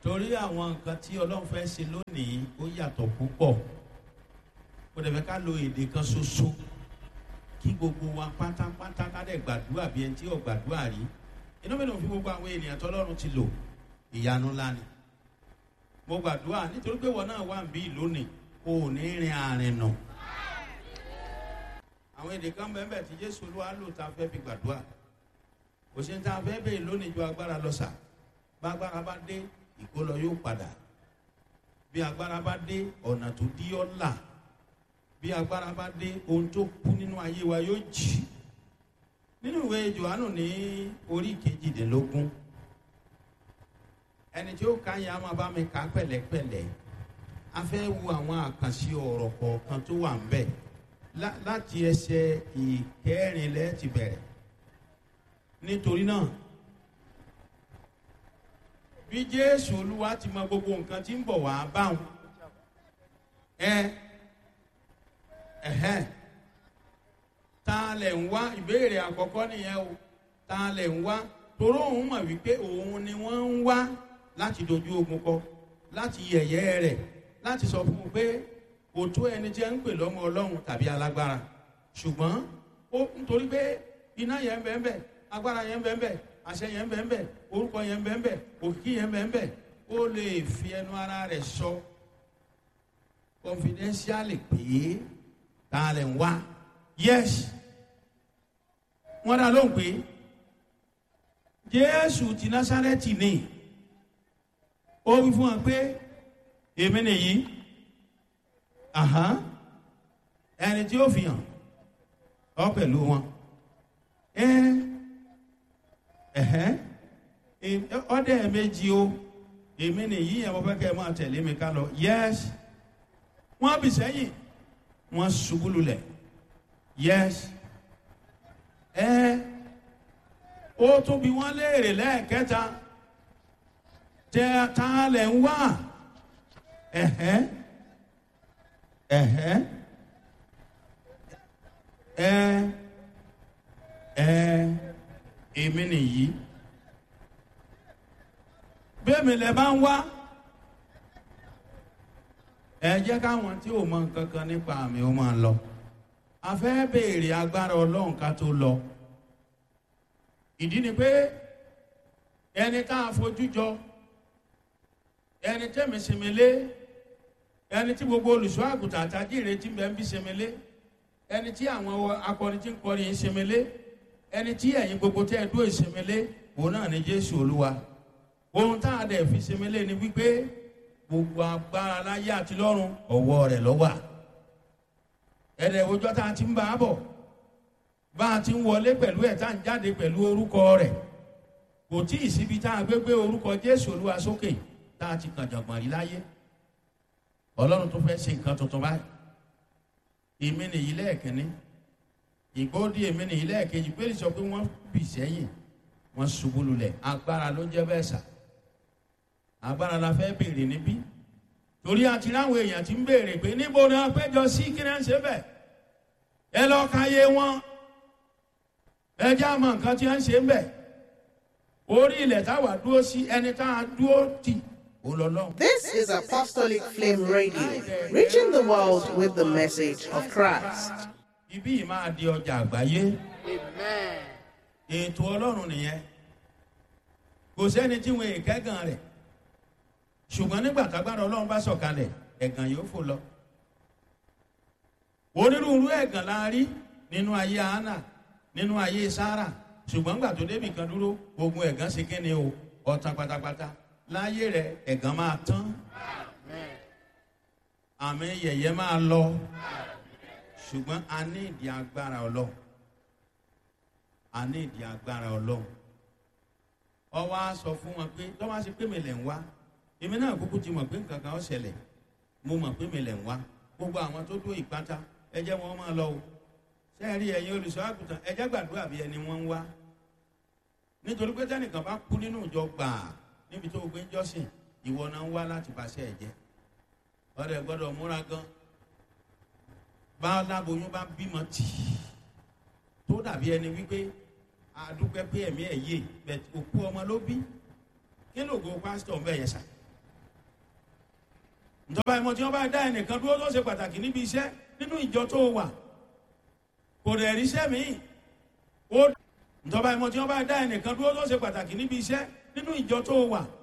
torí àwọn nǹkan tí ọlọ́run fẹ́ ṣe lónìí ó yàtọ̀ púpọ̀ kò dẹ̀ fẹ́ ká lo èdè kan ṣoṣo kí gbogbo wa pátápátá ká dẹ̀ gbàdúrà bí ẹni tí ò gbàdúrà rí inú mi ló fi gbogbo àwọn ènìyàn tọ́lọ́run ti lò ìyanu ńlá ni mo gbàdúrà nítorí pé wọn náà wà ń bí lónìí kò ní rin àrìn nà àwọn èdè kan bẹ́ẹ̀ bẹ́ẹ̀ tí jésù olúwa lò tá a fẹ́ fi gbàdúrà kò sí ní tá a fẹ́ bẹ́ẹ̀ lónìí ju agbára lọ sà bá agbára bá dé ìkólọ yóò padà bí agbára bá dé ọ̀nà tó dí ọ́ là bí agbára bá dé ohun tó kú nínú ayé wa yóò jì nínú ìwé johannu ní orí kejìdínlógún ẹni tí ó ka yẹn a máa bá mi kà pẹ̀lẹ́pẹ̀lẹ́ a fẹ́ wo àwọn àkànṣe ọ̀rọ̀ kọ̀ọ̀kan tó wà ń bẹ̀ láti ẹsẹ̀ ìkẹrìnlẹ́ ti bẹ̀rẹ̀ nítorí náà bí jésù olúwa ti mọ gbogbo nǹkan tí ń bọ̀ wá báwọn ẹ ẹhẹn ta lẹ̀ ń wá ìbéèrè àkọ́kọ́ nìyẹn o ta lẹ̀ ń wá toró òun mọ̀ wípé òun ni wọ́n ń wá láti dojú ogun kọ láti yẹ̀yẹ́ rẹ̀ láti sọ fún un pé kò tó ẹni tí ẹ ń pè lọ́mọ ọlọ́run tàbí alágbára ṣùgbọ́n ó nítorí pé iná yẹn ń bẹ́ẹ̀ bẹ́ẹ̀ agbára yẹn ń bẹ́ẹ̀ bẹ́ẹ̀ àṣẹ yẹn ń bẹ́ẹ̀ bẹ́ẹ̀ orúkọ yẹn ń bẹ́ẹ̀ bẹ́ẹ̀ òkìkí yẹn ń bẹ́ẹ̀ bẹ́ẹ̀ ó lè fi ẹnu ara rẹ̀ sọ confidentially pé ta lè ń wá yes wọ́n dá lóhùn pé jésù ti násárẹ́tì ni ó wí fún wa pé èmi nìyí ẹni tí ó fi hàn ọ pẹ̀lú wọn ọdẹ méjì o èmi nìyí ẹ̀ mo fẹ́ kẹ́ ẹ máa tẹ̀lé mi ká lọ yes wọ́n bì sẹ́yìn wọ́n ṣubú lulẹ̀ yes ẹ ó tún bí wọ́n léèrè lẹ́ẹ̀kẹta tẹ ta lẹ̀ ń wá ẹ̀hẹ́ ẹ̀hẹ́ ẹ ẹ èmi nìyí bẹ́ẹ̀ mi lẹ bá ń wá ẹ jẹ́ káwọn tí ò mọ nǹkan kan nípa àmì ó máa lọ a fẹ́ béèrè agbára ọlọ́run ká tó lọ ìdí ni pé ẹni tá a fojú jọ ẹni tẹ́mi sèmélé ẹni tí gbogbo olùṣọ́ àgùntàn àtàjìrè tí bẹ́ẹ̀ ń bí sèmélé ẹni tí àwọn akọrin tí ń kọrin yìí sèmélé ẹni tí ẹ̀yin gbogbo tẹ́ ẹ dúró sèmélé òun náà ni jésù olúwa ohun tá a dẹ̀ fi sèmélé ni wípé gbogbo agbára láyé àti lọ́run ọ̀wọ́ rẹ̀ lọ́wọ́ ẹ̀rẹ̀ òjọ́ tá a ti ń bá a bọ̀ bá a ti ń wọlé pẹ̀lú ẹ̀ tá a ń jáde pẹ̀lú orúkọ rẹ̀ kò tí ì síbi tá a gbé gbé orúkọ jésù olúwa sókè tá a ti kàn jọ̀gbọ̀n rí láyé ọlọ́run tó fẹ́ ṣe nǹkan tuntun báyìí èmi nìyí lẹ́ẹ̀kínní ìgbóòdì èmi nìyí lẹ́ẹ̀kejì pé sọ pé wọ́n bì sẹ́yìn wọ́n ṣubú lulẹ̀ agbára ló jẹ́ bẹ́ẹ̀ sà agbára la fẹ́ béèrè níbí torí àti ráwọn èèyàn ti ń béèrè pé níbo ni wọn péjọ sí kí náà ń ṣe bẹ́ẹ̀ ẹ lọ ka yé wọn ẹ já mọ nǹkan tí wọn ń ṣe ń bẹ̀ orí ilẹ̀ táwa dúró sí ẹni tá a dúró tì This is Apostolic Flame Radio, reaching the world with the message of Christ. Ibi yìí máa di ọjà àgbáyé. Ètò Ọlọ́run nìyẹn. Kò sẹ́ni tí wọn èkẹ́gàn rẹ̀. Ṣùgbọ́n nígbà tágbára Ọlọ́run bá sọ̀kalẹ̀, ẹ̀gàn yóò fò lọ. Onírúurú ẹ̀gàn la rí nínú ayé Hánà, nínú ayé Sára. Ṣùgbọ́n gbà tó débì kan dúró, ogun ẹ̀gàn ṣe kí ni o? Ọ̀tàn pátápátá láyé rẹ ẹ̀gàn máa tán àmì yẹ̀yẹ́ máa lọ ṣùgbọ́n a ní ìdí agbára ọlọ́run a ní ìdí agbára ọlọ́run ọwọ́ a sọ fún wọn pé tọ́wọ́ ṣe pé mi lẹ̀ ń wá èmi náà kúkú ti mọ̀ pé nǹkan kan ó ṣẹlẹ̀ mo mọ̀ pé mi lẹ̀ ń wá gbogbo àwọn tó dúró ìpátá ẹ jẹ́ wọn máa lọ o sẹ́ẹ̀rí ẹ̀yin olùṣọ́ àgùntàn ẹ jẹ́ gbàdúrà bí ẹni wọ́n ń wá nítorí pé tẹ́nìkan bá kú nínú ìjọ gbàá níbi tó gbé jọ́sìn ìwọ náà ń wá láti bàṣẹ ẹ̀jẹ̀ ọ̀rẹ́ gbọ́dọ̀ múra gan bá láboyún bá bímọ tì í tó dàbí ẹni wípé àdúpẹ́ pé ẹ̀mí ẹ̀ yé bẹ̀ òkú ọmọ ló bí kí ló go pásítọ̀ ń bẹ̀ yẹn sà ìjọba ìmọ̀ tí wọ́n bá dá ẹnìkan dúró tó ṣe pàtàkì níbi iṣẹ́ nínú ìjọ tó wà kò dẹ̀ ríṣẹ́ míì ó ìjọba ìmọ̀ tí wọ́n bá dá ẹnìkan dúró tó ṣe pàtàkì níbi iṣẹ́ nínú ìjọ tó wà